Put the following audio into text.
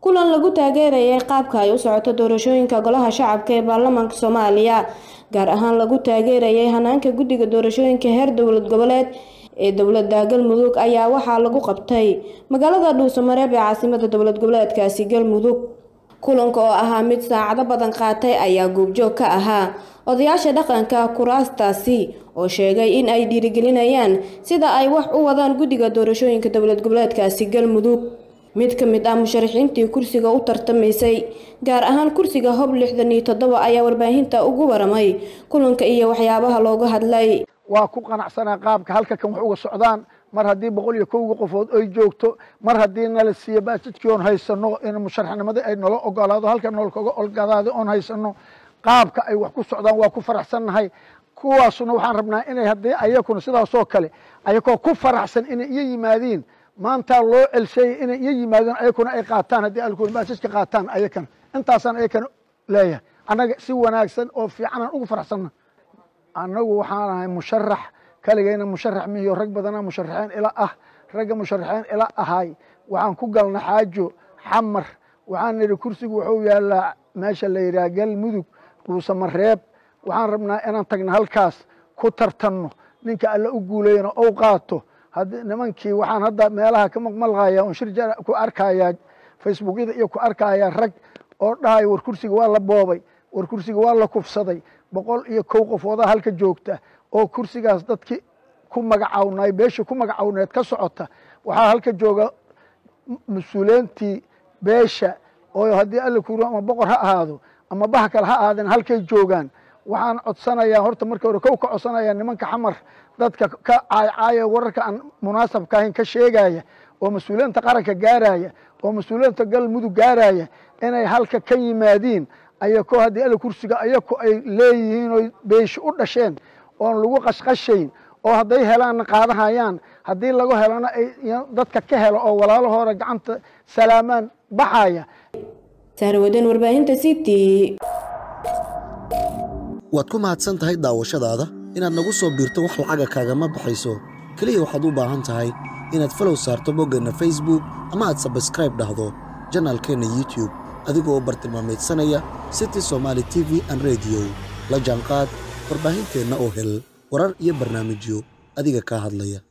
kulan lagu taageerayay qaabka ay u socoto doorashooyinka golaha shacabka ee baarlamaanka soomaaliya gaar ahaan lagu taageerayay hanaanka guddiga doorashooyinka heer dowlad goboleed ee dowlada galmudug ayaa waxaa lagu qabtay magaalada dhuusamareeb ee caasimada dowlad goboleedkaasi galmudug kulanka oo ahaa mid saacado badan qaatay ayaa goobjoog ka ahaa odayaasha dhaqanka kuraastaasi oo sheegay in ay dhiirigelinayaan sida ay wax u wadaan guddiga doorashooyinka dowlad goboleedkaasi galmudug mid ka mid ah musharaxiintii kursiga u tartamaysay gaar ahaan kursiga hob lixdan iyo toddoba ayaa warbaahinta ugu waramay kulanka iyo waxyaabaha looga hadlay waa ku qanacsanaa qaabka halka kan wax uga socdaan mar haddii boqol iyo kowga qofood ay joogto mar haddii nala siiyo baajadkii oon haysano in musharaxnimadii ay nala ogolaado halka noolkaga olgadaada oon haysano qaabka ay wax ku socdaan waa ku faraxsannahay kuwaasuna waxaan rabnaa inay haddii ayakuna sidaasoo kale ayakoo ku faraxsan inay iyo yimaadiin maantaa loo celsheeyay inay iyo yimaadeen ayakuna ay qaataan haddii alkuna baajadka qaataan ayakana intaasaan ayakana leeyahay annaga si wanaagsan oo fiicanaan ugu faraxsanna annagu waxaan ahay musharax kaligayna musharax mihiyo rag badana musharaxiin ila ah ragga musharaxiin ila ahay waxaan ku galna xaajo xamar waxaan nidhi kursigu wuxuu yaalaa meesha la yidhaha galmudug dhuusamareeb waxaan rabnaa inaan tagna halkaas ku tartanno ninka alle u guulayana ou qaato nimankii waxaan hadda meelaha ka maqmalqaya on shir ku arkayaa facebookyada iyo ku arkayaa rag oo dhahay war kursiga waa la boobay war kursiga waa la kufsaday boqol iyo kow qofoodaa halka joogta oo kursigaas dadkii ku magacawnay beeshii ku magacawneed ka socota waxaa halka jooga mas-uuliyiintii beesha oo haddii alla kuuro ama boqor ha ahaado ama baha kale ha ahaadeen halkay joogaan waxaan codsanayaa horta marka hore kow ka codsanayaa nimanka xamar dadka ka caaycaaya wararka aan munaasabka ahayn ka sheegaya oo mas-uuliyiinta qaranka gaaraya oo mas-uuliyiinta galmudug gaaraya inay halka ka yimaadiin ayakoo haddii alla kursiga ayaku ay leeyihiin oy beeshi u dhasheen oon lagu qashqashayn oo hadday helaanna qaadahayaan haddii lagu helana ay dadka ka helo oo walaalahooda gacanta salaamaan baxaya sahrawadan warbaahinta c t waad ku mahadsan tahay daawashadaada inaad nagu soo biirto wax lacaga kaagama baxayso keliya waxaad u baahan tahay inaad falow saarto boggeenna facebook ama aad sabskraib dhahdo janaalkeenna youtube adigoo bartilmaamaydsanaya city somaali t v an rediyo la jaanqaad warbaahinteenna oo hel warar iyo barnaamijyo adiga kaa hadlaya